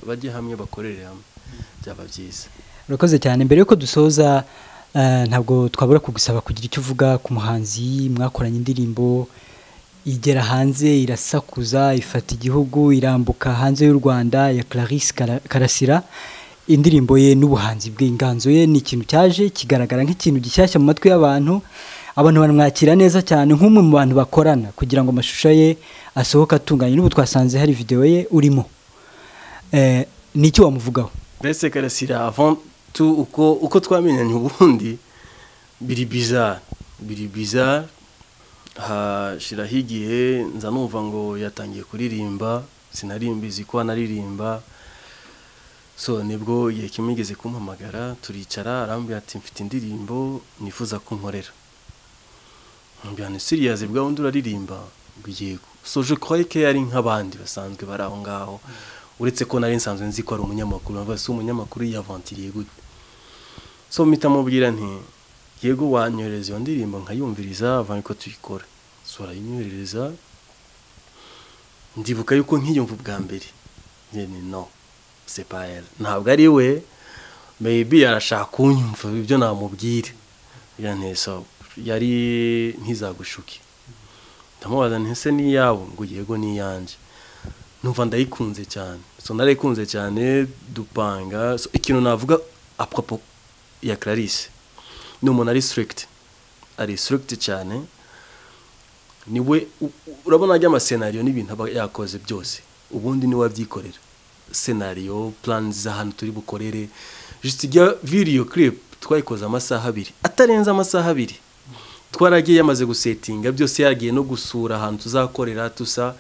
bajye hamwe bakorere hamwe byaba byiza urakoze cyane mbere yuko dusoza ntabwo twabura kugusaba kugira icyo uvuga ku muhanzi mwakoranye indirimbo igera hanze irasakuza ifata igihugu irambuka hanze y'u rwanda ya Clarisse karasira indirimbo ye n'ubuhanzi bwe inganzo ye ni ikintu cyaje kigaragara nk'ikintu gishyashya mu matwi y'abantu abantu baramwakira neza cyane nk'umwe mu bantu bakorana kugira ngo amashusho ye asohoke atunganye n'ubu twasanze hari videwo ye urimo ni iki wamuvugaho Clarisse karasira tu uko uko twamenyanye ubundi biri bizarre biri bizarre hashiraho igihe nza numva ngo yatangiye kuririmba sinarimbizi ko anaririmba so nibwo igihe kimwe igeze kumpamagara turicara arambwira ati mfite indirimbo nifuza ko nkorera mbwira ni siriyazi bwa wundi uraririmba yego so je croyais que yari nk'abandi basanzwe bari aho ngaho uretse ko nari nsanzwe nzi ko ari umunyamakuru mbavuga si umunyamakuru yavantiriye gute so mpita mubwira nti yego wanyohereza iyo ndirimbo nkayumviriza avanye ko tuyikora so arayinyohereza ndibuka yuko nkiyumva ubwa mbere nyine no sepayeri ntabwo ari we meyibi arashaka kunyumva ibyo namubwira nteso yari ntizagushuke ndamubaza ntese n'iyabo ngo yego n'iyanjye numva ndayikunze cyane so narayikunze cyane dupanga ikintu navuga apropo ya clarisse ni umuntu ari sirikiti ari sirikiti cyane niwe urabona ajya amasenariyo n'ibintu aba yakoze byose ubundi niwe abyikorera senariyo plani z'ahantu turi bukorere jisitijya viriyo kiripu twayikoze amasaha abiri atarenze amasaha abiri twaragiye yamaze gusetinga byose yagiye no gusura ahantu tuzakorera tusa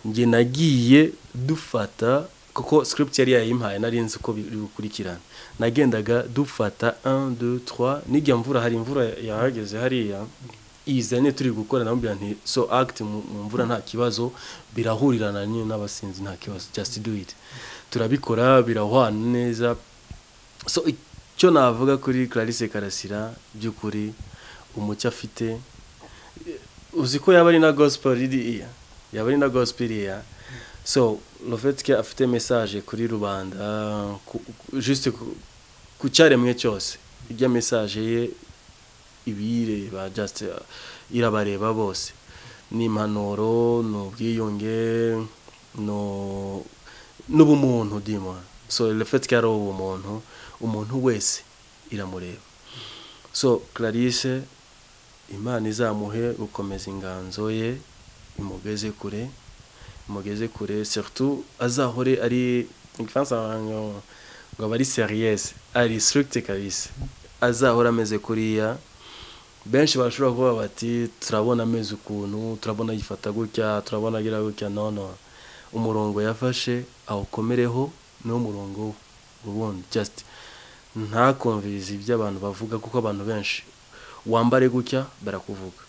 njye nagiye dufata kuko script yari yayimpaye nari nzi uko bikurikirana nagendaga dufata 1 2 3 nijya mvura hari imvura yahageze hariya izanye turi gukora namubwira nti so act mu mvura nta kibazo birahurirana nyine n'abasinzi nta kibazo just do it turabikora birahwana neza so icyo navuga kuri Clarisse Karasira by'ukuri umucyo afite uzi ko yaba ari na gospel iriya yaba ari na gospel iriya so rufetike afite mesaje kuri rubanda jisite ku cyaremwe cyose ijya mesaje ye ibiyireba jasite irabareba bose ni impanuro ni ubwiyunge n'ubumuntu dima so rufetike ari ubumuntu umuntu wese iramureba so clarisse imana izamuhe gukomeza inganzo ye imugeze kure mugeze kure surtout azahore ari ngo aba ari seriyese ari sirikiti kabisi azahora ameze kuriya benshi bashobora kuba bati turabona ameze ukuntu turabona yifata gutya turabona agira gutya nono umurongo yafashe awukomereho niwo murongo ubundi just ntakumvirize ibyo abantu bavuga kuko abantu benshi wambare gutya barakuvuga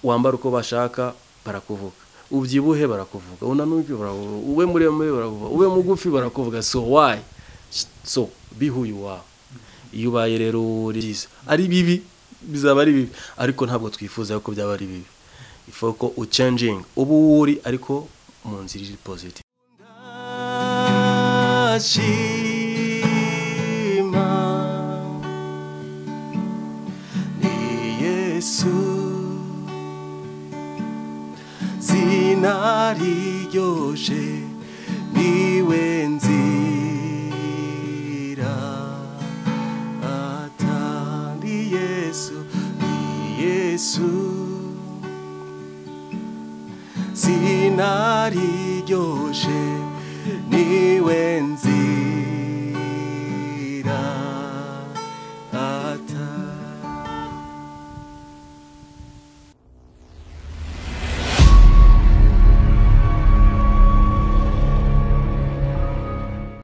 wambare uko bashaka barakuvuga ubyibuhe barakuvuga unanuke barakuvuga ube muremure barakuvuga ube mugufi barakuvuga so wayi so bihuye wawe iyo ubaye rero uriza ari bibi bizaba ari bibi ariko ntabwo twifuza ko byaba ari bibi ifu ko ucenjingi uba uwo uri ariko mu nzira iri pozitivu nariryoshe niwe nzira atandi yesu ni yesu sinariryoshe niwe nzira